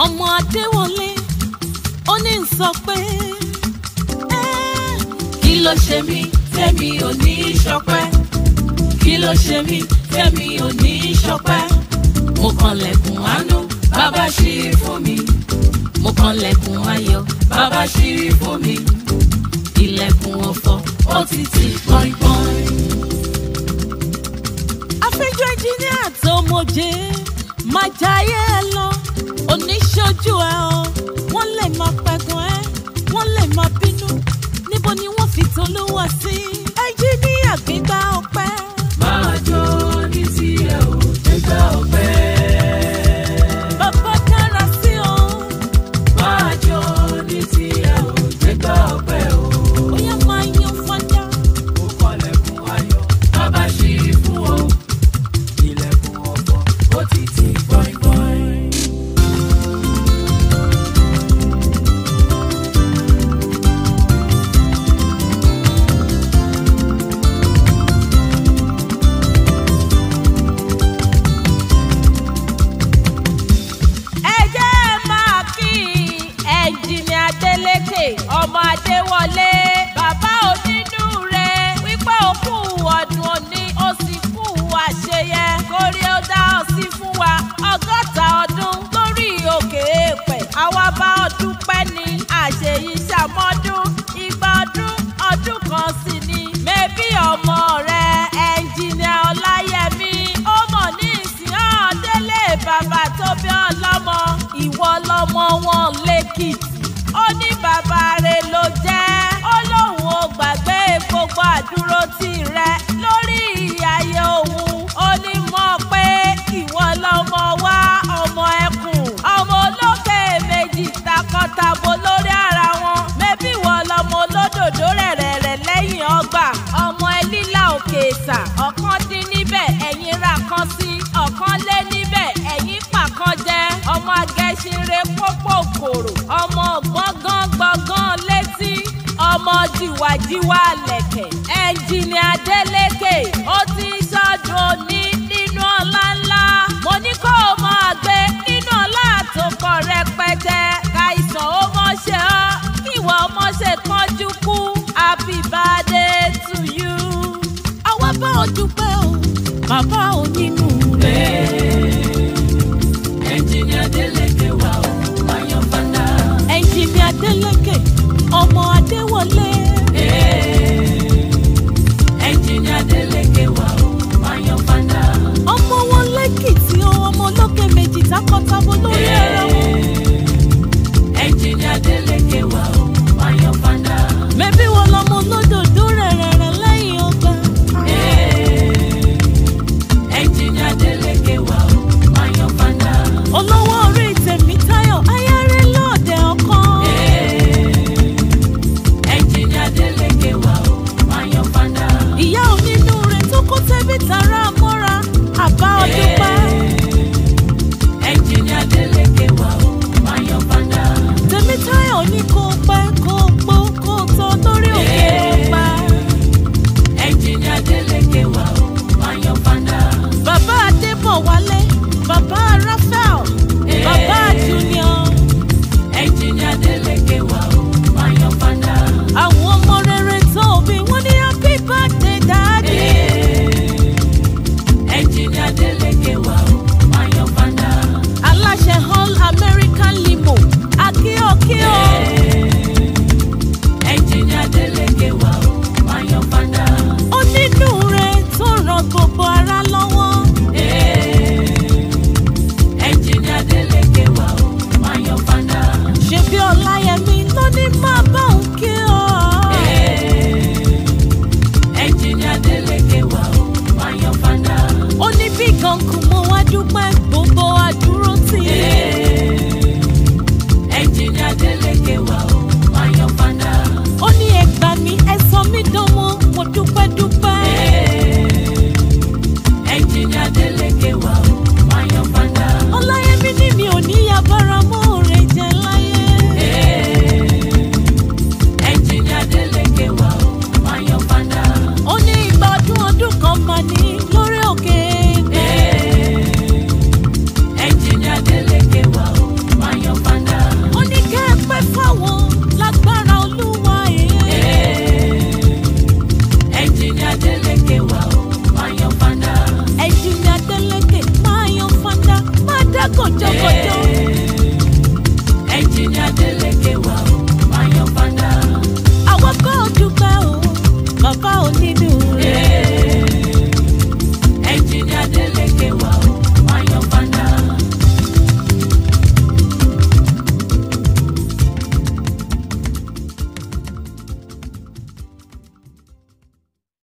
ọmọ adéwọlé ó ní ń sọ pé "Eh, kí ló ṣe mí tẹ́mi ò ní í ṣọpẹ́ kí ló ṣe mí tẹ́mi ò ní í ṣọpẹ́ mo kànlẹ̀kùn àánú bàbá ṣí fún mi mo kànlẹ̀kùn ayọ̀ bàbá ṣí fún mi ilẹ̀kùn ọ̀fọ̀ ó ti tì pọ́npọ́n. afẹ́jọ́ ẹnjíníà tó mọ̀jẹ́ máa jayé ẹ lọ oníṣojú ẹ ọ wọ́n lè máa pẹ̀gàn ẹ wọ́n lè máa bínú níbo ni wọ́n fi tolúwa sí ẹnjíníà gbígbá ọpẹ́. máa jó ní tiẹ̀ ò gbégbá ọpẹ́. bàbá dára sí ọ máa jó ní tiẹ̀ ò gbégbá ọpẹ́ o. bóyá máa yan fada. mo kọlẹ̀kùn ayọ̀ bàbá ṣí fún ọ. ilẹ̀kùn ọ̀fọ̀ ó ti tì gbọ̀ngbọ̀n. ẹ jẹ́ ẹ máa kí ẹnjìnì Adélékè ọmọ Adéwọlé bàbá onínúure wípé ó kú ọdún òní ó sì kú àṣeyẹ kórí ó dá ọ sí fún wa ọgọ́ta ọdún lórí òkè èèpẹ̀ àwa bá ọ dúpẹ́ ní àṣeyí ṣàmọ́dún igba ọdún ọdún kan sì ni mẹ́bí ọmọ rẹ ẹnjìnìà Ọláyẹmí ó mọ̀ ní ìsìn ọ̀ọ́dẹ́lẹ̀ bàbá tó bí ọlọ́mọ ìwọ lọmọ wọn lẹ́kìtì ó ní bàbá rẹ̀ ló jẹ́ ó lóun ò gbàgbé gbogbo àdúró tì rẹ lórí ayé òun ó ní mọ̀ pé ìwọ lọmọ wá ọmọ ẹkùn ọmọ olókè méjì takọtabo lórí ara wọn mẹbí ìwọ lọmọ olódòdó rẹ̀rẹ̀rẹ̀ lẹ́yìn ọgbà ọmọ ẹlílà òkè ìsà ọ̀kan dín níbẹ̀ ẹ̀yìn ra kan sí ọ̀kan lé níbẹ̀ ẹ̀yìn pàkan jẹ́ ọmọ agẹ́sìnre pópó kòrò ọmọ gbọ̀ngàn gbọ̀ngàn létí ọmọ jìwàjìwà lẹ̀kẹ̀ ẹnjìnì Adélékè ó ti ṣọdún òní nínú ọlá ńlá mo ní kó o máa gbé nínú ọlá tó pọ̀ rẹpẹtẹ káìsàn ó mọ̀ ṣe ọ́